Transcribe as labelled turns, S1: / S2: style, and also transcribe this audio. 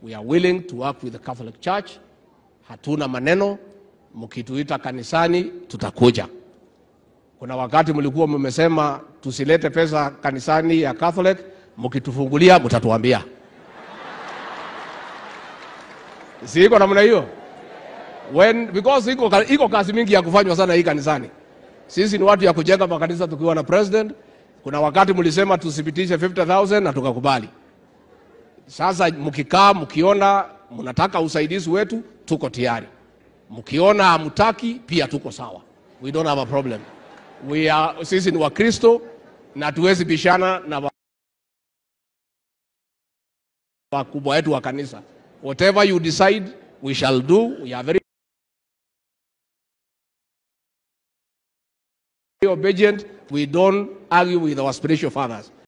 S1: We are willing to work with the Catholic Church. Hatuna maneno, mkituita kanisani tutakuja. Kuna wakati mlikuwa mmesema tusilete pesa kanisani ya Catholic, mkitufungulia mtatuambia. Si iko namna hiyo? When because iko, ka- iko kazi mingi ya kufanywa sana hii kanisani. Sisi ni watu ya kujenga makanisa tukiwa na president. Kuna wakati mlisema tusipitishe 50,000 na tukakubali. Sasa mkikaa mkiona mnataka usaidizi wetu, tuko tayari. Mkiona hamtaki, pia tuko sawa. We don't have a problem. We are, sisi ni Wakristo na tuwezi bishana na wa- wakubwa wetu wa kanisa. Whatever you decide, we shall do. We are very obedient. We don't argue with our spiritual fathers.